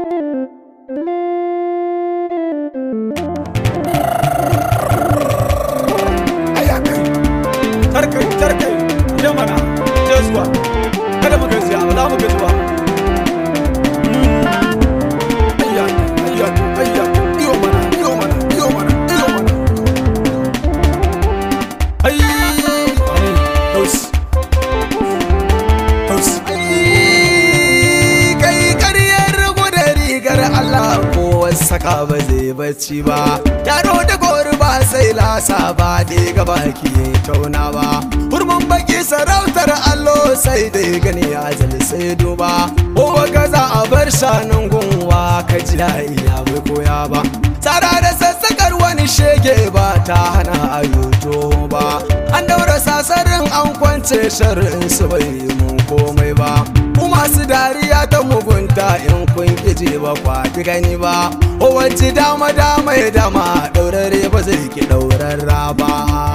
tarkai tarkai ya mana je zuwa kada mu gaji ba za mu gaji ba ayya ayya ayya iyo mana iyo mana iyo mana iyo mana ai ai haus haus kai karyar da rigar Allah ko saka ba zai bacci ba yaro da gori ba sai lasa ba dai gaba ki tauna ba hurman baki sarautar allo sai dai gani ajal sai duba ko gaza a bar shanun gunwa ka ji iya bai koya ba tsara da sassakar wani shege ba ta hana ayoto ba an daura sasarin an kwance sharrin su bai mun komai ba ku masu dariya ta mugunta in kun kije ba kwafi gani ba o wacce dama dama ya dama daurare ba zai ki daurarra ba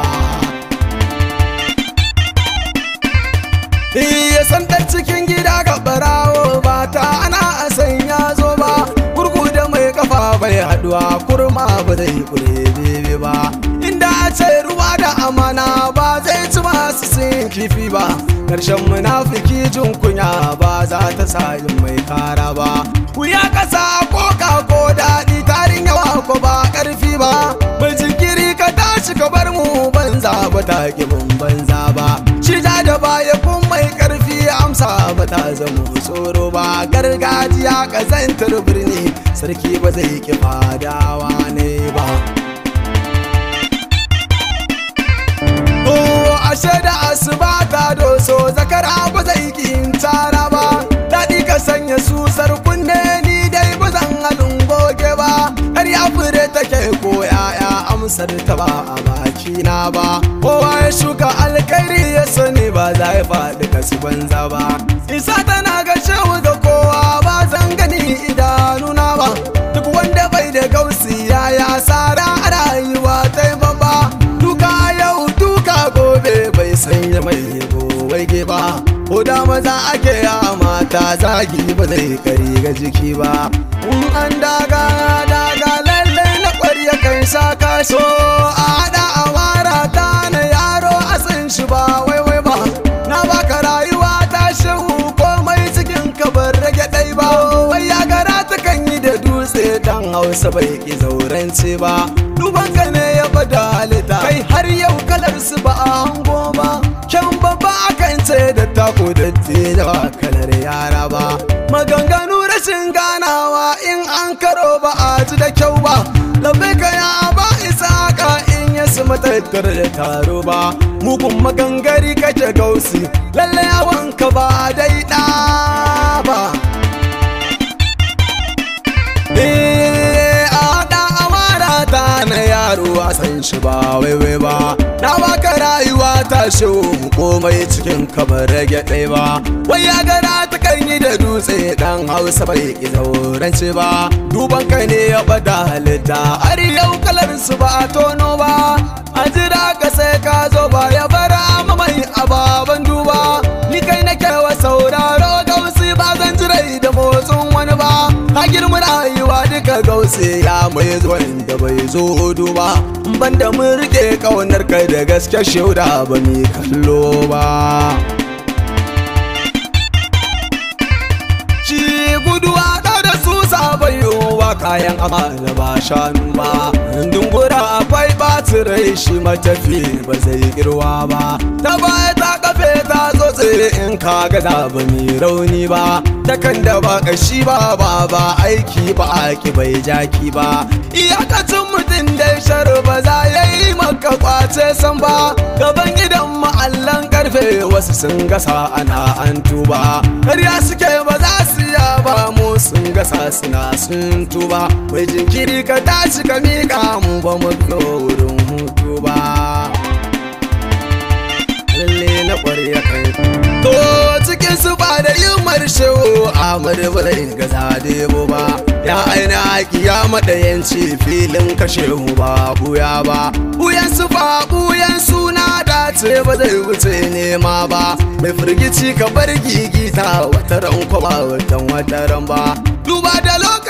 iya santar cikin gida ga barawo ba ta ana a sanya zo ba gurgu da mai kafa bai haduwa kurma ba zai kure bebe ba inda a ce ruwa da amana ba zai ci masu sin kifi ba karshen munafiki jin kunya ba za ta sa yin mai kara ba wuya kasa koka ko daɗi tarin yawa ko ba ƙarfi ba bai jinkiri ka tashi ka bar mu banza ba ta ki mun banza ba shi ja da baya kun mai ƙarfi amsa ba ta zama tsoro ba gargajiya ƙazantar birni sarki ba zai ki fadawa ne ba ashe da asuba ta doso zakara ba zai kin tara ba daɗi ka sanya susar kunne ni dai ba zan halin goge ba har ya fure take ko yaya amsar ta ba a baki na ba kowa ya shuka alkhairi ya sani ba za ya faɗi kasu banza ba isa tana ga shehu ga kowa ba zan gani idanuna ba duk wanda bai da gausi ya ya sara a rayuwa ta ba duka yau duka gobe bai sanya mai gobe ba ko da maza ake ya mata zagi ba zai kari ga jiki ba in an daga daga lalle na kwarya kan sa kaso a hada amara ta na yaro a san shi ba wai wai ba na baka rayuwa ta shehu komai cikin kabar rage ɗai ba wai ya gara ta kan yi da dutse dan hausa bai ki zaurance ba duban ka ne ya bada halitta kai har yau kalar su ba a hango ba can babba akan ce da tako da da ba kalar yara ba maganganu rashin ganawa in an karo ba a ji da kyau ba labai ka ya ba isa ka in ya su matattar da taro ba mugun magangari kake gausi lalle yawan ka ba dai da ba Eh, a da amara ta na yaro a san shi ba waiwai ba na baka rayuwa ta shehu komai cikin kamar rage ɗai ba wai ya gara ta kan yi da dutse dan hausa bai ki zaurance ba duban kai ne ya bada halitta har yau kalar su ba a tono ba a jira ka sai ka zo ba ya bara mai ababen duba ni kai nake wa sauraro gausi ba zan jirai da motsin wani ba ka girma rayuwa duka gausi ya mai zuwan da bai zo duba banda mun rike kaunar kai da gaske shauda ba mi kallo ba shi guduwa da da su sabayowa kayan amana ba shanu ba dungura akwai rai shi matafi ba zai girwa ba ta baya ta kafe ta tsotse in ka gaza ba mi rauni ba takan da ba kashi ba ba ba aiki ba aki bai jaki ba iyakacin mutum dai shar ba za ya yi maka kwace san ba gaban gidan ma'allan karfe wasu sun gasa ana an tuba karya suke ba za su ya ba mu sun gasa suna sun tuba mai jinkiri ka tashi ka miƙa mu ba mu wurin hutu ba lalle na ƙwarya kai to cikin su ba da yin marshewo a marmarin gaza debo ba ya aina haƙi ya maɗayanci filin kashe mu ba buya ba buyan su ba buyan suna dace ba zai wuce nema ba mai firgici ka bar gigita wataran kwaba watan wataran ba duba da lokaci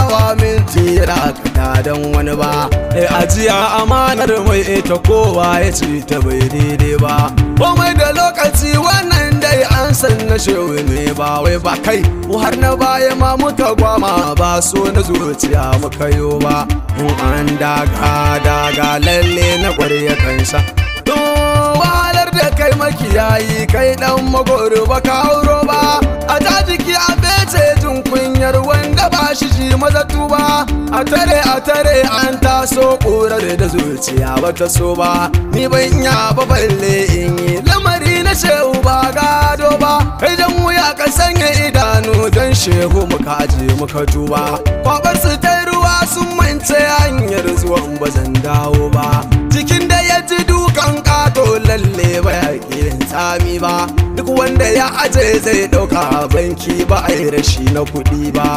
tsayawa minti rakata don wani ba e ajiya amanar mai ita kowa ya ce ta bai daidai ba komai da lokaci wannan dai an san na shehu ne ba wai ba kai har na baya ma muka gwama ba so na zuciya muka yo ba in an daga daga lalle na kwarya kansa wahalar da kai makiyayi kai dan magoro ba ka hauro ba a ta jiki a bece jin kunyar wanda ba shi ji maza tuba a tare a tare an taso ƙurar da zuciya ba ta so ba ni ban ya ba balle in yi lamari na shehu ba gado ba kai dan wuya ka sanya idanu don shehu muka aje muka tuba kwabar su ta ruwa sun mance hanyar zuwan ba zan dawo ba jikin da ya ji dukan kato lalle ba ya kirin tsami ba duk wanda ya aje zai dauka banki ba a yi rashi na kuɗi ba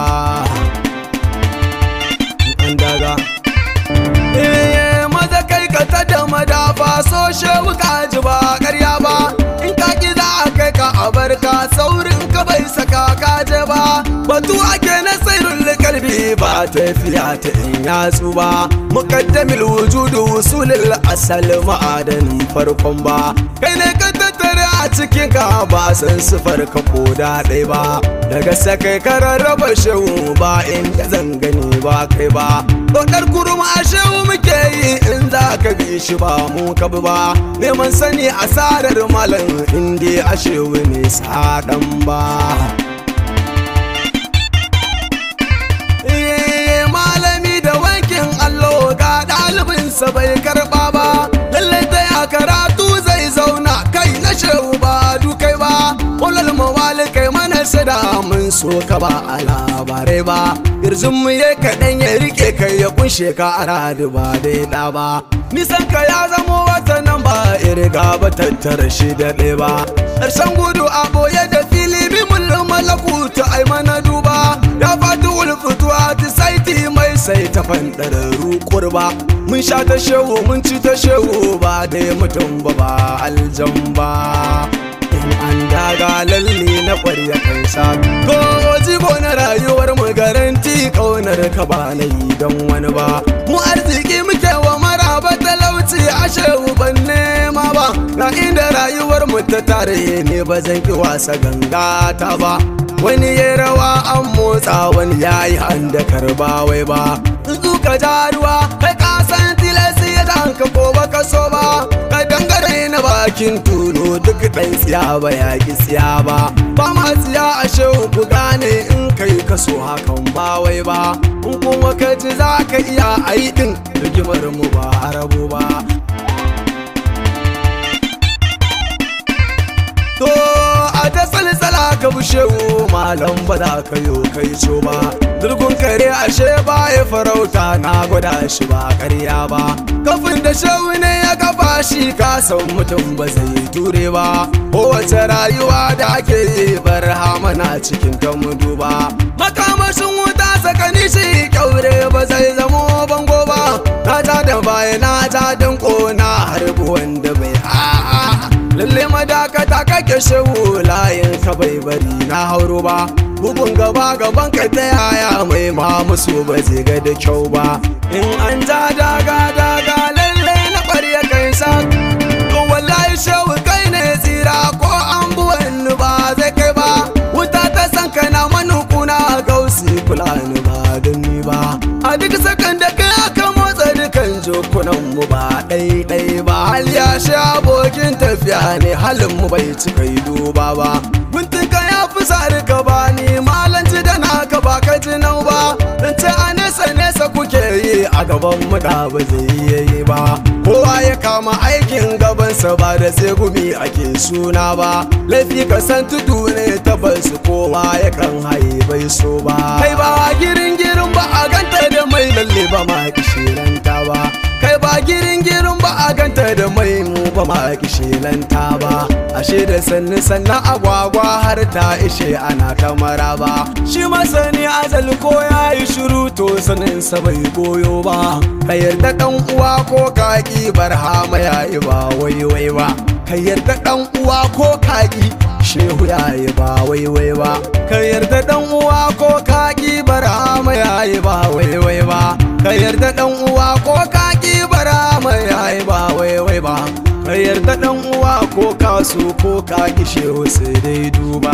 an daga eh maza kai ka ta da madafa so shewu ka ji ba karya ba in ka ki za a kai ka a barka saurin ka bai saka ka je ba batu ake na sirrin kalbi ba tafiya ta in yatsu ba muqaddamil wujudu usulil asal ma'adanin farkon ba kai ne ka tattare a cikin ka ba san sifar ka ko da ɗaya ba daga sakai ka rarraba shehu ba inda zan gani ba kai ba Dokar kurma a shehu muke yi in za ka bi shi ba mu ka bi ba neman sani asarar malam inda a shehu ne saɗan ba malami da wankin allo ga ɗalibinsa bai karɓa ba lallai ta ya karatu zai zauna kai na shehu ba dukai ba walal mawali kai mana sada mun so ka ba a labarai ba irzin mu ya kaɗan ya rike kai ya kunshe ka a radu ba dai ɗa ba nisan ka ya zamo wata nan ba irga ba tattara shi da ɗaya ba ƙarshen gudu a boye da fili bi mulkin malakuta ai mana duba ya fati ulfutuwa ta saiti mai sai ta fanɗararru kurba mun sha ta shehu mun ci ta shehu ba dai mutum ba ba aljan ba in an daga lalle na ƙwarya kansa ko jigo na rayuwar mu garanti ƙaunar ka ba na yi don wani ba mu arziki muke wa maraba talauci a shehu ban nema ba na inda rayuwar mu ta tare ne ba zan ki wasa ganga ta ba wani ya rawa an motsa wani ya yi handa karba wai ba ka ja ruwa kai ka san tilasi ya ka ko baka so ba ka dangare na bakin tulu duk ɗan tsiya ba ya ki tsiya ba ba ma tsiya a shehu ku gane in kai ka so hakan ba wai ba in kuma ka ji za ka iya ayi din rigimar mu ba arabu ba To a ta salsala ka bushewu malam ba za ka yo kai so ba. Durgun kare ashe ba ya farauta na gwada shi ba karya ba. Kafin da shehu ne ya kafa shi ka san mutum ba zai ture ba. Kowace rayuwa da ake yi bar hamana cikin ta mu duba. Makamashin wuta sakani shi kyaure ba zai zamo bango ba. Na ja da baya na ja danko na harbi wanda bai a'a. lalle madakata kake shehu layin ka bai bari na hauro ba bugun gaba gaban ka ta yaya mai ma musu ba zai ga da kyau ba in an ja daga daga lalle na ƙwarya kai sa to wallahi shehu kai ne tsira ko an buwan ba zai kai ba wuta ta san kana manukuna gausi kula ni ba gani ba a duk sakan da kai aka motsa dukan jokunan mu ba ɗai ba hal ya sha abokin tafiya ne halin mu bai cika yi duba ba guntun ka ya fi sari ka ba ni malanci da naka ba ka ji nau ba dan ce a nesa nesa kuke yi a gaban mu da ba zai iya yi ba kowa ya kama aikin gabansa ba da sai gumi ake suna ba laifi ka san tudu ne tabbas kowa ya kan haye bai so ba kai ba girin girin ba a ganta da mai lalle ba ma kishiranta ba kai ba girin girin ba a ganta da mai mu ba ma kishilanta ba ashe da sannu sannan agwagwa har ta ishe ana kamara ba shi masani azal ko ya yi shiru to sanin sa bai goyo ba ka yarda dan uwa ko kaki barhama ya yi ba waiwai ba ka yarda dan uwa ko kaki shehu ya yi ba waiwai ba ka yarda dan uwa ko kaki barhama ya yayi ba waiwai ba ka yarda dan uwa ko ka ki bara mai yayi ba waiwai ba ka yarda dan uwa ko ka so ko ka ki shehu sai dai duba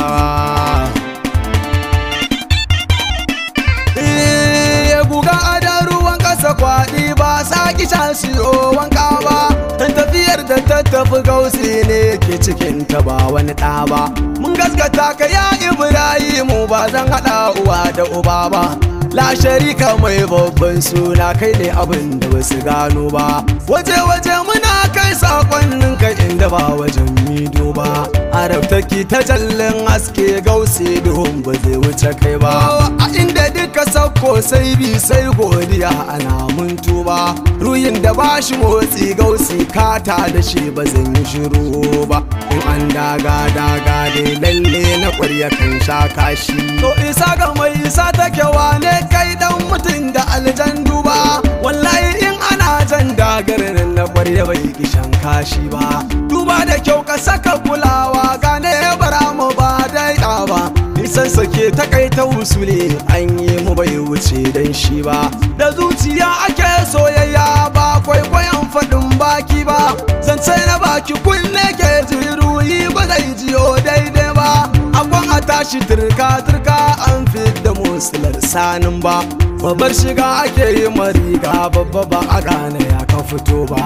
ya guga adan ruwan kasa kwaɗi ba sa ki sha siyo wanka ba dan tafiyar da ta tafi gausi ne ke cikin ta ba wani ɗa ba mun gaskata ka ya ibrahimu ba zan haɗa uwa da uba ba la sharika mai babban suna kai ne abin da ba su gano ba waje waje muna kai sakonnin ka inda ba wajen mido ba arabtaki ta jallin haske gausi duhun ba zai wuce kai ba a inda duka sauko sai bi sai godiya ana mun tuba ruyin da ba shi motsi gausi kata da shi ba zan yi shiru ba in an daga daga dai lalle na ƙwarya kan sha kashi to isa ga mai isa take wane kai dan mutum da aljan duba wallahi in ana jan dagarin na ƙwarya bai kishan kashi ba duba da kyau ka saka kulawa gane bara mu ba dai ba nisan sake takaita wusule an yi mu bai wuce dan shi ba da zuciya ake soyayya ba kwaikwayon faɗin baki ba zance na baki kunne ke jiruyi ba zai jiyo daidai ba akwan a tashi turka turka an fi da musular sanin ba babbar shiga ake yi mariga babba ba a gane ya ka fito ba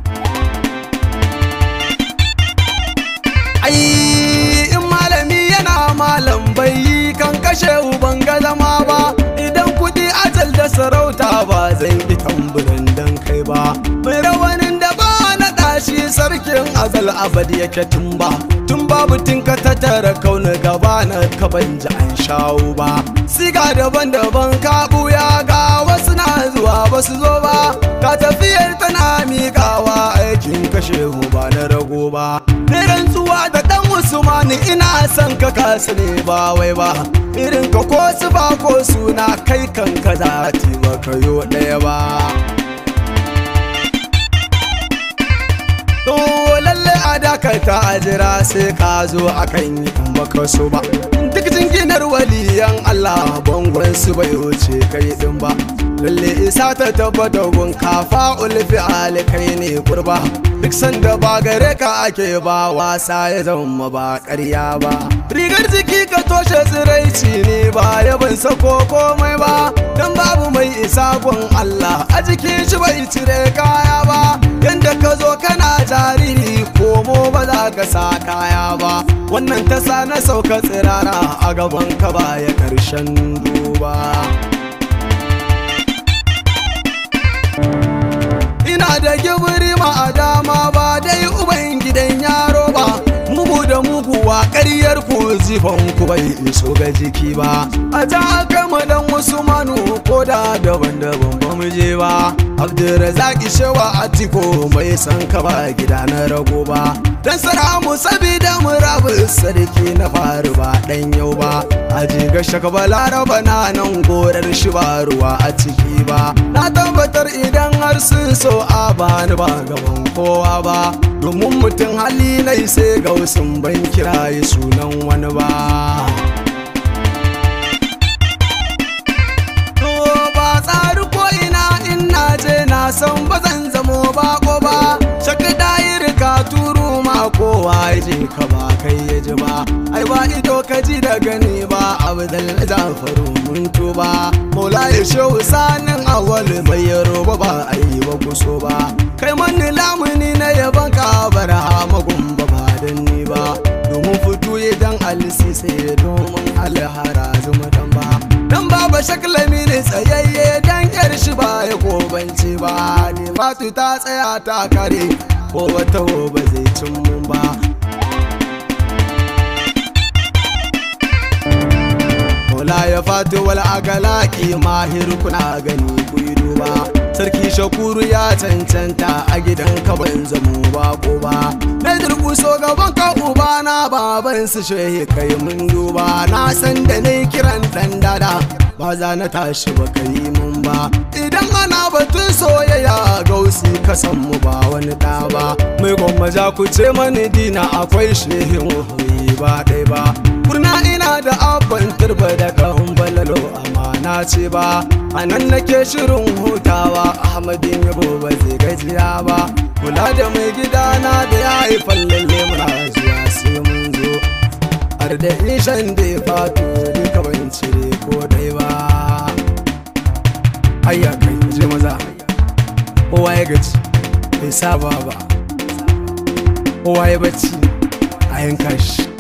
ai in malami yana malam bai yi kan kashe uban ga zama ba idan kudi ajal da sarauta ba zan yi tamburin dan kai ba mai rawanin da ba na ɗashi sarkin azal abad yake tun ba tun babu tun ka tattara kauna gaba na ka ban ji an shawo ba siga daban-daban ka buya ga wasu na zuwa ba su zo ba ka tafiyar tana miƙawa aikin kashe ba na rago ba ni rantsuwa da dan usmani ina son ka kasu ne ba wai ba irin ka ko su ba ko suna kai kanka za ta baka yo ɗaya ba To lalle a dakata a jira sai ka zo akan yi in baka so ba. Duk jinginar waliyan Allah bangon su bai wuce kai din ba. Lalle isa ta tabbata gun kafa ulfi kai ne kurba. Duk sanda ba gare ka ake ba wasa ya zama ba ƙarya ba. Rigar jiki ka toshe tsiraici ne ba yaban sako komai ba. Dan babu mai isa gun Allah a jikin shi bai cire kaya ba. Yanda ka zo kana jariri komo ba za ka sa kaya ba wannan ta sa na sauka tsirara a gaban ka baya karshen duba ina da gibiri ma a dama ba dai uban gidan yaro ba mugu da muguwa ƙaryar ku zifan ku bai iso ga jiki ba a ta kama dan wasu manu ko da daban-daban ba mu je ba abdurrazaki shewa atiko mai san ka ba gida na rago ba dan saramu sabida mu rabu sarki na faru ba dan yau ba a jiga shaka balaraba na nan gorar shi ba ruwa a ciki ba na tabbatar idan har sun so a bani ba gaban kowa ba domin mutum hali nai sai gausin ban kiraye sunan wani ba To ba tsari ko ina in na je na san ba zan zamo bako ba shaka dayir ka turu ma kowa ya je ka ba kai ya ji ba ai ba ido ka ji da gani ba abu da jafaru mun tuba mola ya shehu sanin awal bai yaro ba ba a yi ba kuso ba kai mani lamuni na yaban ka bara magun ba ba dan ni ba domin fito idan alisi sai domin alhara zuma dan ba dan baba shaklami ne tsayayye dan yar shi ba ya kobanci ba ne matu ta tsaya ta kare ko wata ba zai cin mun ba Mola ya fatu wal agalaki mahir kuna gani ku yi duba sarki shakuru ya cancanta a gidan ka ban zamo ba ko ba na durkuso gaban ka uba na baban su shehe kai mun duba na san da ne kiran dan dada ba za na tashi ba kai mun ba idan ana batun soyayya gausi ka san mu ba wani da ba mai gwamma za ku ce mani dina akwai shehin wahoyi ba ɗai ba kurna ina da abban turba da kan balalo amana dace ba a nan nake shirin hutawa ahmadin yabo ba zai gajiya ba kula da mai gidana da ya haifan lalle muna zuwa sai mun zo har da ishan da ya fato duka ban cire ko dai ba ayya kai je maza kowa ya gaji bai saba ba kowa ya bacci a yanka shi